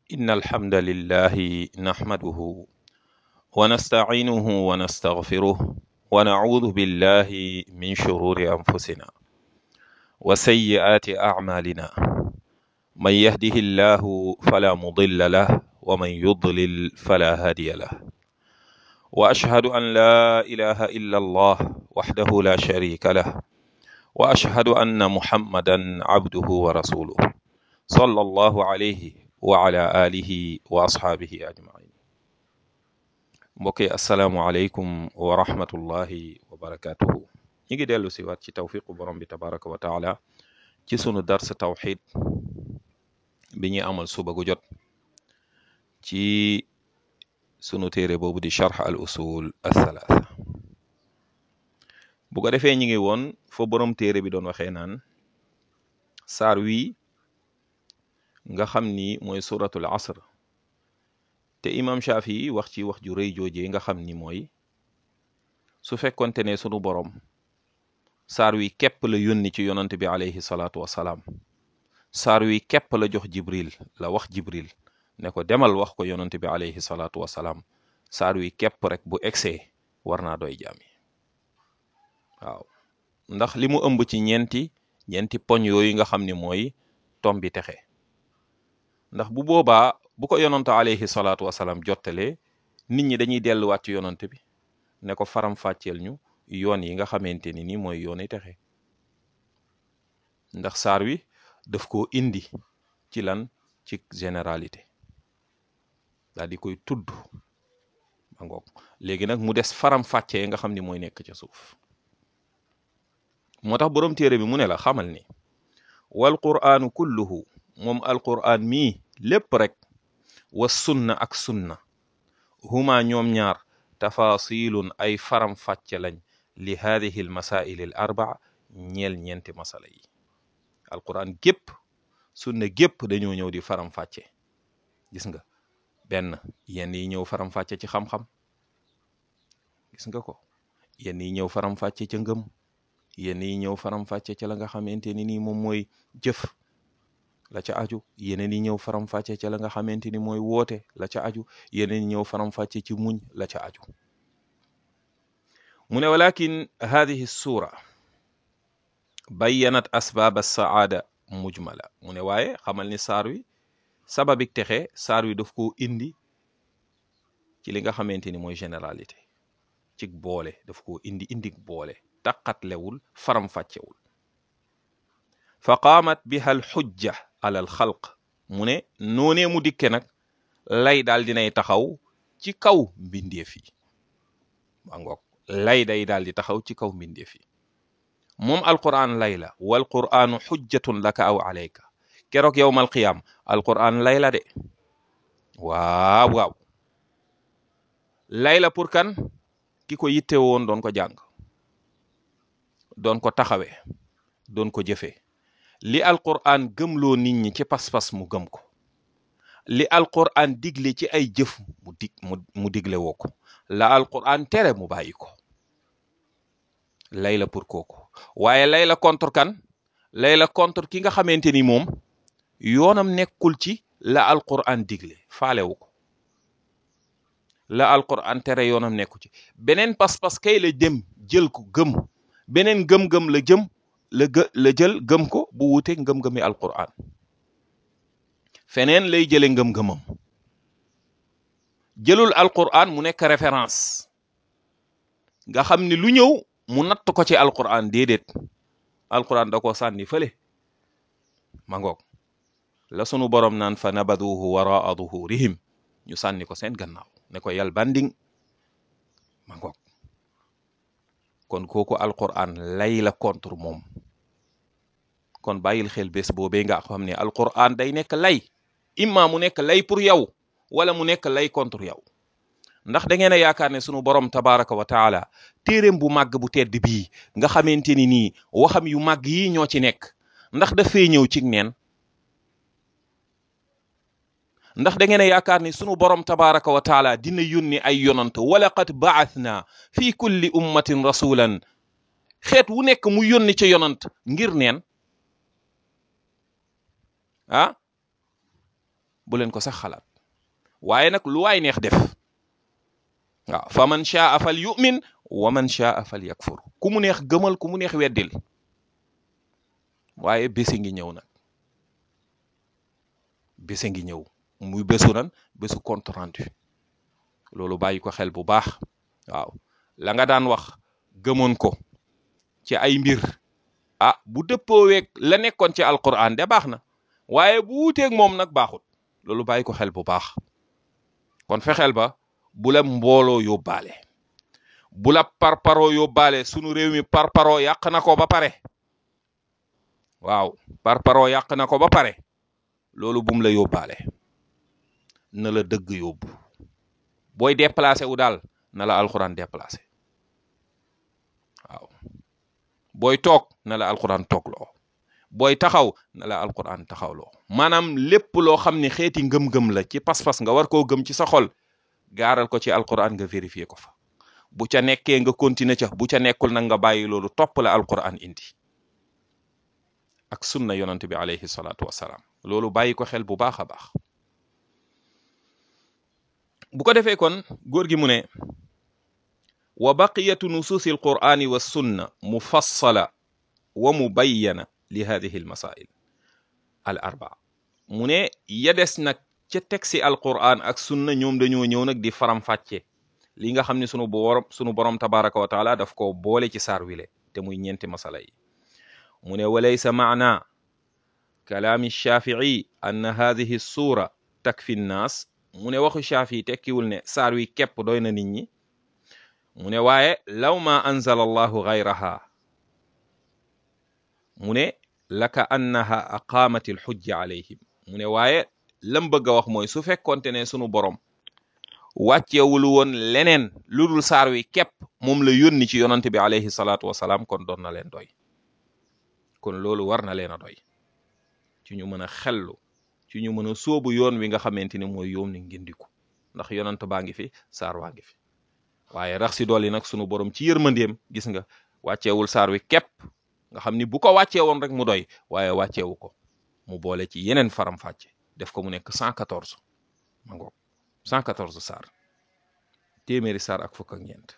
إن الحمد لله نحمده ونستعينه ونستغفره ونعوذ بالله من شرور أنفسنا وسيئات أعمالنا من يهده الله فلا مضل له ومن يضلل فلا هادي له وأشهد أن لا إله إلا الله وحده لا شريك له وأشهد أن محمدا عبده ورسوله صلى الله عليه وعلى آله وأصحابه أجمعين mbokki asalaamualeykum wa rahmatullahi wa barakatuhu ñi ngi dellu si waat ci tawfiqu borom bi tabaraka wa taala ci sunu dars tawxid bi ñuy amal suba gu jot ci sunu téere boobu di charx al usul athalaatha bu ko defee ñi ngi woon fa borom téere bi doon waxee naan saar wii nga xam ni mooy suratul asr te imam Shafi wax ci wax ju rëy joojee nga xam ni mooy su fekkonte ne sunu borom saar wi képp la yónni ci yonant bi alayhi salaatu wasalaam saar wi képp la jox jibril la wax jibril ne ko demal wax ko yonant bi alayhi salaatu wasalaam saar wi képp rek bu egsee war naa doy jaami waaw ndax li mu ëmb ci ñeenti ñeenti poñ yooyu nga xam ni mooy tombi texe ndax bu boobaa bu ko yonante alayhi salaatu wasalaam jottalee nit ñi dañuy delluwaat ci yonante bi ne ko faram fàcceel ñu yoon yi nga xamante ni ni mooy yooni texe ndax saar wi daf koo indi ci lan ci généralité daal di koy tudd ma ngoog léegi nag mu des faram fàccee nga xam ni mooy nekk ca suuf moo tax boroom téere bi mu ne la xamal ni wal quraanu kulluhu moom alquraan mii lépp rek wa sunna ak sunna huma ñoom ñaar tafasilun ay faram fàcce lañ li hadihi al masail al arbaa ñeel ñeenti masala yi alquran gépp sunna gépp dañoo ñëw di faram fàcce gis nga benn yenn yi ñëw faram fàcce ci xam-xam gis nga ko yenn yi ñëw faram fàcce ca ngëm yenn yi ñëw faram fàcce ca la nga xamante ni nii moom mooy jëf la ca aju yeneen yi ñëw faram fàcce ca la nga xamante ni mooy woote la ca aju yeneen yi ñëw faram fàcce ci muñ la ca aju mu ne walakin hadihi sura bayyanat asbaab as-saada mujmala mu ne waaye xamal ni saar wi sababik texe saar wi daf koo indi ci li nga xamante ni mooy généralité ci boole daf koo indi indik boole taqatlewul faram fàccewul fa qaamat biha al xujja ala al xalq mu ne noonee mu dikke nag lay daal dinay taxaw ci kaw mbindeef yi ba ngoog lay day daal di taxaw ci kaw mbindeef yi moom alquran lay la wal quranu xujjatun laka aw alayka keroog yowmal qiyaam alquran lay la de waaw waaw lay la pour kan ki ko yitte woon doon ko jàng doon ko taxawe doon ko jëfee li alquran gëmloo nit ñi ci pas-pas mu gëm ko li alquran digle ci ay jëf mu dig mu mu digle woo ko la alquran tere mu bàyyi ko lay la pour kooku waaye lay la contre kan lay la contre ki nga xamante ni moom yoonam nekkul ci la alquran digle faalewu ko la alquran tere yoonam nekku ci beneen pas-pas kay la dem jël ko gëm beneen gëm-gëm la jëm la gë la jël gëm ko bu wuuteeg ngëm-ngëmi alquran feneen lay jële ngëm-ngëmam jëlul alquran mu nekk référence nga xam ni lu ñëw mu natt ko ci alquran déedéet alquran da ko sànni fële ma ngoog la sunu borom naan fa nabaduhu waraa duhurihim ñu sànni ko seen gannaaw ne ko yal banding ma ngoog kon kooku alquran lay la contre moom kon bàyyil xel bés boobee nga xam ne alquran day nekk lay imma mu nekk lay pour yow wala mu nekk lay contre yow ndax da ngeen a yaakaar ne sunu borom tabaraka wa taala téeréem bu màgg bu tedd bii nga xamante ni nii waxam yu màgg yi ñoo ci nekk ndax dafay ñëw ci neen ndax da ngeen a yaakaar ni sunu borom tabaraka wa taala dina yónni ay yonant wala qad baathna fi kulli ummatin rasulan xeet wu nekk mu yónni ca yonant ngir neen ah bu leen ko sax xalaat waaye nag lu waay neex def waaw fa man shaa fal yu'min wa man shaa fal yakfur ku mu neex gëmal ku mu neex weddil waaye bési ngi ñëw nag bési ngi ñëw muy bésu nan bésu compte rendu loolu bàyyi ko xel bu baax waaw la nga daan wax gëmoon ko ci ay mbir ah bu dëppooweeg la nekkoon ci alquran de baax na waaye bu wuuteeg moom nag baaxut loolu bàyyi ko xel bu baax kon fexeel ba bu la mbooloo yóbbaale bu la parparoo yóbbaale sunu réew mi parparoo yàq na ko ba pare waaw parparoo yàq na ko ba pare loolu bum la yóbbaale na la dëgg yóbbu booy déplacé wu daal na la alxuraan déplacé waaw booy toog na la alxuraan toogloo booy taxaw na la alxuraan taxawloo maanaam lépp loo xam ne xeeti ngëm-ngëm la ci pas-pas nga war koo gëm ci sa xol gaaral ko ci alxuraan nga vérifier ko fa bu ca nekkee nga continuer ca bu ca nekkul nag nga bàyyi loolu topp la alxuraan indi ak sunna yonant bi alayhi salaatu wassalaam loolu bàyyi ko xel bu baax a baax bu ko defee kon góor gi mu ne wa baqiyatu nusuusi alqur'ani wa sunna mufassala wa mubayyana li hadihi almasail al arbaa mu ne ya des nag ca tegsi alqur'an ak sunna ñoom dañoo ñëw nag di faram-fàcce li nga xam ne sunu borom sunu borom tabaraka wa taala daf ko boole ci saar wile te muy ñeenti masala yi mu ne walaysa maana kalaami shafii anna hadihi suura takfi nnaas mu ne waxu shafii tekkiwul ne saar wi képp doy na nit ñi mu ne waaye law ma anzala allahu gayraha mu ne laka annaha aqaamat alxujja alayhim mu ne waaye lam bëgg a wax mooy su fekkonte ne sunu borom wàccewul woon leneen lu dul saar wi képp moom la yónni ci yonante bi alayhi salaatu wasalaam kon doon na leen doy kon loolu war na leen a doy ci ñu mën a xellu ci ñu mën a sóobu yoon wi nga xamante ni mooy yoon ni ngindiku ndax yonant baa ngi fi saar waa ngi fi waaye rax si dolli nag sunu borom ci yërmandeem gis nga wàcceewul saar wi képp nga xam ni bu ko wàccee woon rek mu doy waaye wàcceewu ko mu boole ci yeneen faram-fàcce def ko mu nekk 114 ma ngoog 114 saar téeméeri saar ak fukk ak ñeent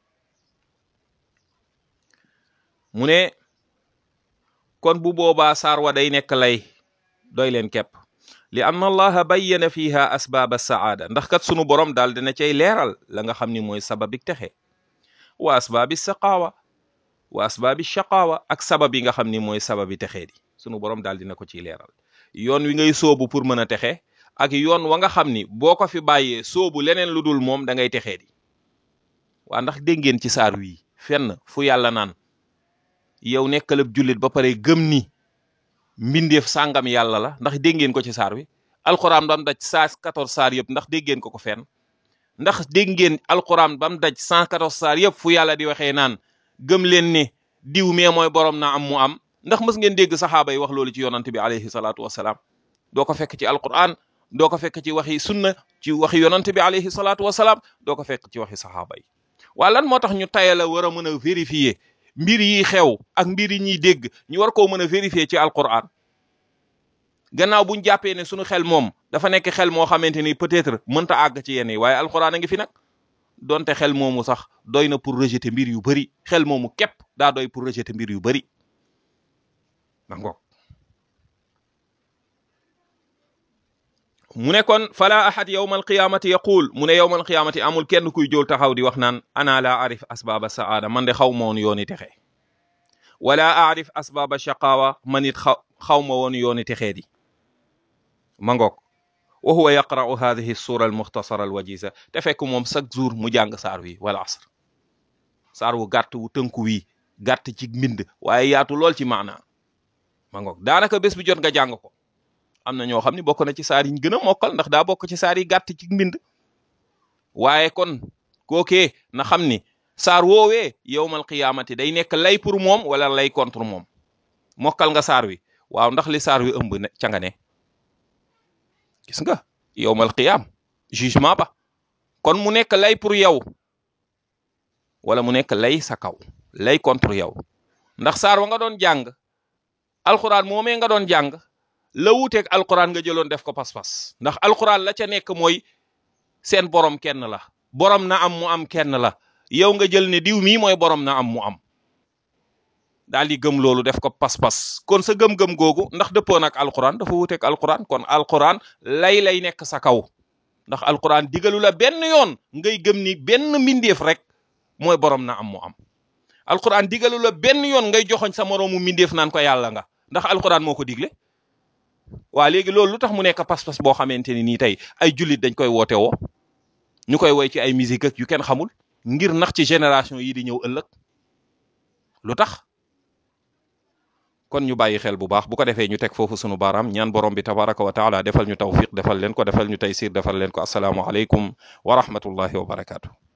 mu ne kon bu boobaa saar wa day nekk lay doy leen képp li anna allaha bayyana fiha asbaaba saada ndax kat sunu borom daal dina cay leeral la nga xam ni mooy sababi texe wa asbaabi saqaawa wa asbaabi shaqaawa ak sabab yi nga xam ni mooy sababi texee di sunu borom daal dina ko ciy leeral yoon wi ngay soobu pour mën a texe ak yoon wa nga xam ni boo ko fi bàyyee soobu leneen lu dul moom da ngay texee di waa ndax dégg ngeen ci saar wii fenn fu yàlla naan yow nekkalab jullit ba pare gëm ni mbindeef sàngam yàlla la ndax dégg ngeen ko ci saar wi alxuraan bam daj saa 14 saar yëpp ndax dégg ngeen ko ko fenn ndax dégg ngeen alxuraan bam daj 114 saar yëpp fu yàlla di waxee naan gëm leen ne diw mee mooy borom na am mu am ndax mës ngeen dégg saxaaba yi wax loolu ci yonante bi alayhi salaatu wasalaam doo ko fekk ci alquran doo ko fekk ci waxi sunna ci waxi yonante bi alayhi salaatu wasalaam doo ko fekk ci waxi saxaaba yi waa lan moo tax ñu taya la war a mën a vérifier mbir yi xew ak mbir yi ñuy dégg ñu war koo mën a vérifier ci alquran gannaaw buñ jàppee ne suñu xel moom dafa nekk xel moo xamante ni peut-être mënta àgg ci yenn yi waaye alquran a ngi fi nag donte xel moomu sax doy na pour rejeter mbir yu bari xel moomu képp daa doy pour rejeter mbir yu bari ma ngoog mu ne kon fala ahad yawma alqiyamati yaqul mu ne yawma alqiyamati amul kenn kuy jóol taxaw di wax naan ana la arif asbaba saada man de xaw ma woon yooni texe wala arif asbaba shaqawa man it xaw xaw ma woon yooni texee di ma ngoog wa huwa yaqra'u hadhihi sura almukhtasara alwajiza te fekk moom chaque jour mu jàng saar wi wal asr saar wu gàtt wu tënku wi gàtt ci mbind waaye yaatu lool ci maana ma ngoog daanaka bés bu jot nga jàng ko am na ñoo xam ne bokk na ci saar yi ñu gën a mokkal ndax daa bokk ci saar yi gàtt ci mbind waaye kon kookee na xam ni saar woowee yowmal qiyaamati day nekk lay pour moom wala lay contre moom mokkal nga saar wi waaw ndax li saar wi ëmb ne ca nga ne gis nga yowmal qiyaam jugement ba kon mu nekk lay pour yow wala mu nekk lay sa kaw lay contre yow ndax saar wa nga doon jàng alxuraan moomee nga doon jàng la wuuteeg alquran nga jëloon def ko pas-pas ndax alquran la ca nekk mooy seen borom kenn la borom na am mu am kenn la yow nga jël ne diw mii mooy borom na am mu am daal di gëm loolu def ko pas-pas kon sa gëm-gëm googu ndax dëppoon ak alquran dafa wuuteeg alquran kon alquran lay lay nekk sa kaw ndax alquran digalu la benn yoon ngay gëm ni benn mbindeef rek mooy borom na am mu am alquran digalu la benn yoon ngay joxoñ sa moroomu mbindeef naan ko yàlla nga ndax alquran moo ko digle waa léegi loolu lu tax mu nekk pas-pas boo xamante ni nii tey ay jullit dañ koy woote woo ñu koy woy ci ay musique ak yu kenn xamul ngir nax ci génération yi di ñëw ëllëg lu tax kon ñu bàyyi xel bu baax bu ko defee ñu teg foofu sunu baaraam ñaan borom bi tabaraka wa taala defal ñu tawfiq defal leen ko defal ñu taysir defal leen ko asalaamu aleykum wa rahmatullahi wa barakaatu